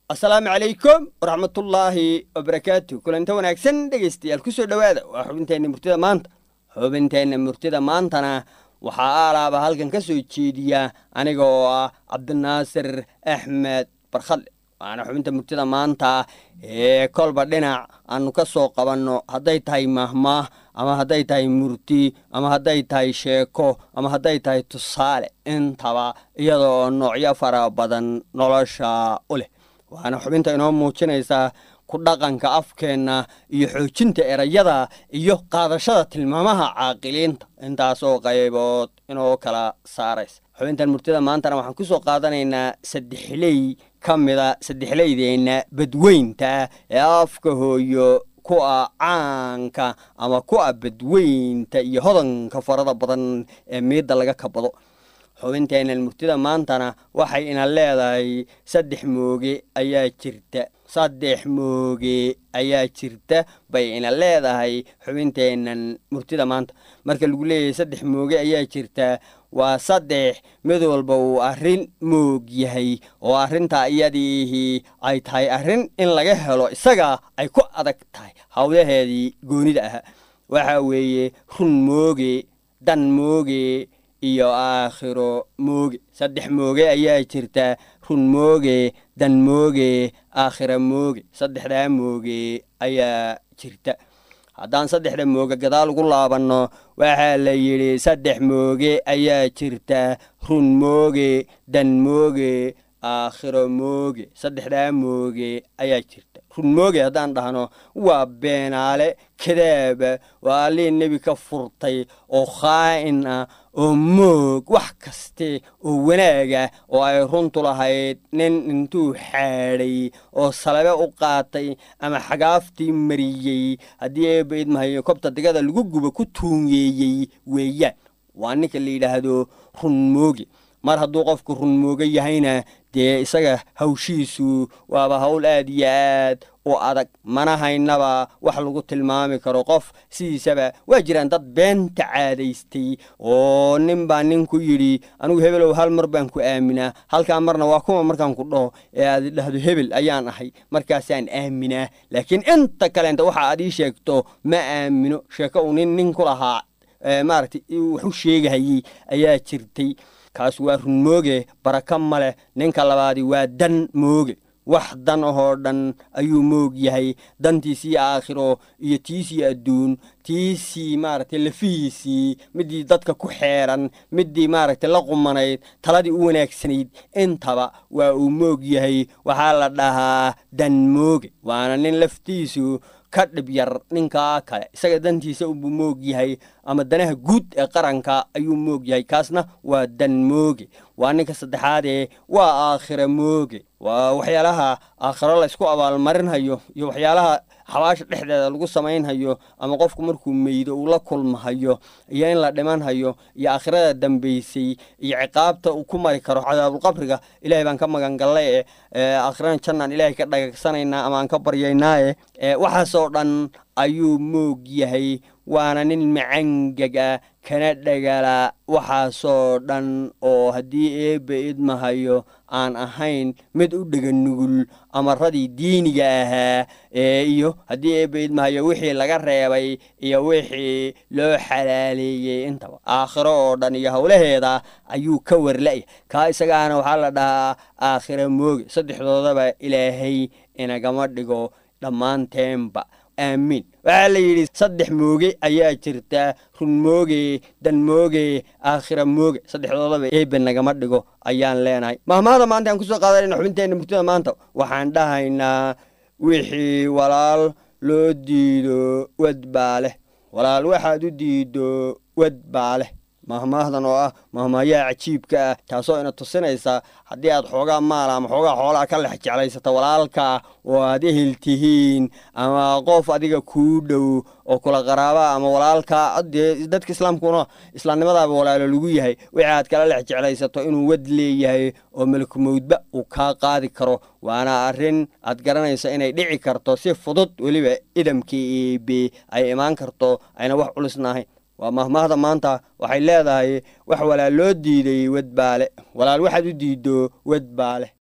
asalaamu calaykum waraxmatullaahi wabarakaatu kulanta wanaagsan dhegaystayaal kusoo dhowaada waa xubinteenna murtida maanta xubinteenna murtida maantana waxaa aalaaba halkan ka soo jeediya aniga oo ah cabdinaasir axmed barkhadle waana xubinta murtida maanta ee kolba dhinac aanu ka soo qabanno hadday tahay mahmaah ama hadday tahay murti ama hadday tahay sheeko ama hadday tahay tusaale intaba iyada oo noocyo fara badan nolosha u leh waana xubinta inoo muujinaysaa ku dhaqanka afkeenna iyo xoojinta erayada iyo qaadashada tilmaamaha caaqiliinta intaasoo qaybood inoo kala saaraysa xubintan murtida maantana waxaan kusoo qaadanaynaa saddexley ka mida saddexleydeenna badweynta ee afka hooyo kuwa caanka ama kuwa badweynta iyo hodanka farada badan ee miidda laga kabado xubinteennan murtida maantana waxay ina leedahay saddex mooge ayaa jirta saddex mooge ayaa jirta bay ina leedahay xubinteennan murtida maanta marka lagu leeyahay saddex mooge ayaa jirta waa saddex mid walba uu arrin moog yahay oo arrintaa iyadiihii ay tahay arrin in laga helo isaga ay ku adag tahay hawlaheedii goonida ahaa waxaa weeye run mooge dan mooge iyo aakhiro mooge saddex mooge ayaa jirta run mooge dan mooge aakhira mooge saddexdaa mooge ayaa jirta haddaan saddexda mooge gadaal ugu laabanno waxaa la yidhi saddex mooge ayaa jirta run mooge dan mooge aakhiro mooge saddexdaa mooge ayaa jirta run mooge haddaan dhahno waa beenaale kadaaba waa allihii nebi ka furtay oo khaa'in ah oo moog wax kaste oo wanaaga oo ay runtu lahayd nin intuu xaadhay oo salabe u qaatay ama xagaaftii mariyey haddii eeba idmahayo kobta digada lagu guba ku tuunyeeyey weeyaan waa ninka la yidhaahdo run mooge mar hadduu qofku run mooge yahayna dee isaga hawshiisu waaba hawl aad iyo aad u adag mana haynaba wax lagu tilmaami karo qof sidiisaba waa jiraan dad beenta caadaystay oo nin baa nin ku yidhi anigu hebelow hal mar baan ku aaminaa halkaa marna waa kuma markaan ku dhaho ee aad idhahdo hebel ayaan ahay markaasaan aaminaa laakiin inta kaleenta waxa aad ii sheegto ma aamino sheeko uu nin nin ku lahaa maaragtay wax u sheegahayey ayaa jirtay kaas waa run mooge baraka ma leh ninka labaadi waa dan mooge wax dan ahoo dhan ayuu moog yahay dantiisii aakhiro iyo tiisii adduun tiisii maaragtay lafihiisii midii dadka ku xeeran midii maaragtay la qumanayd taladii u wanaagsanayd intaba waa uu moog yahay waxaa la dhahaa dan mooge waana nin laftiisu ka dhib yar ninkaa kale isaga dantiisa unbuu moog yahay ama danaha guud ee qaranka ayuu moog yahay kaasna waa dan mooge waa ninka saddexaadee waa aakhira mooge waa waxyaalaha aakhiro laysku abaalmarinhayo iyo waxyaalaha xabaasha dhexdeeda lagu samaynhayo ama qofku markuu meydo uu la kulmahayo iyo in la dhimanhayo iyo aakhirada dambaysay iyo ciqaabta uu ku mari karo cadaabulqabriga ilahay baan ka magangallay ee aakhirana jannaan ilaahay ka dhagagsanaynaa ama aan ka baryaynaaye waxaasoo dhan ayuu moog yahay waana nin macangaga kana dhagala waxaasoo dhan oo haddii eebba idmahayo aan ahayn mid u dhega nugul amaradii diiniga ahaa ee iyo haddii eebba idmahayo wixii laga reebay iyo wixii loo xalaaleeyey intaba aakhiro oo dhan iyo howlaheeda ayuu ka warla'ya kaa isagaana waxaa la dhahaa aakhiro mooge saddexdoodaba ilaahay inagama dhigo dhammaanteenba aamiin waxaa la yidhi saddex mooge ayaa jirta run mooge dan mooge aakhira mooge saddexdoodaba eebe nagama dhigo ayaan leenahay mahmaada maanta aan kusoo qaadanayna xubinteenna murtida maanta waxaan dhahaynaa wixii walaal loo diido wad baa leh walaal waxaad u diido wad baa leh mahmaahdan oo ah mahmaayaha cajiibka ah taasoo ina tusinaysa haddii aad xoogaa maala ama xoogaa xoolaa ka lex jeclaysata walaalka oo aad ehel tihiin ama qof adiga kuu dhow oo kula qaraaba ama walaalka dee dadka islaamkuna islaamnimadaaba walaalo lagu yahay wixii aad kala lex jeclaysato inuu wad leeyahay oo melkumowdba uu kaa qaadi karo waana arrin aad garanayso inay dhici karto si fudud weliba idamkii eebe ay imaan karto ayna wax culisnahayn waa mahmaahda maanta waxay leedahay wax walaal loo diiday wad baale walaal waxaad u diiddo wad baale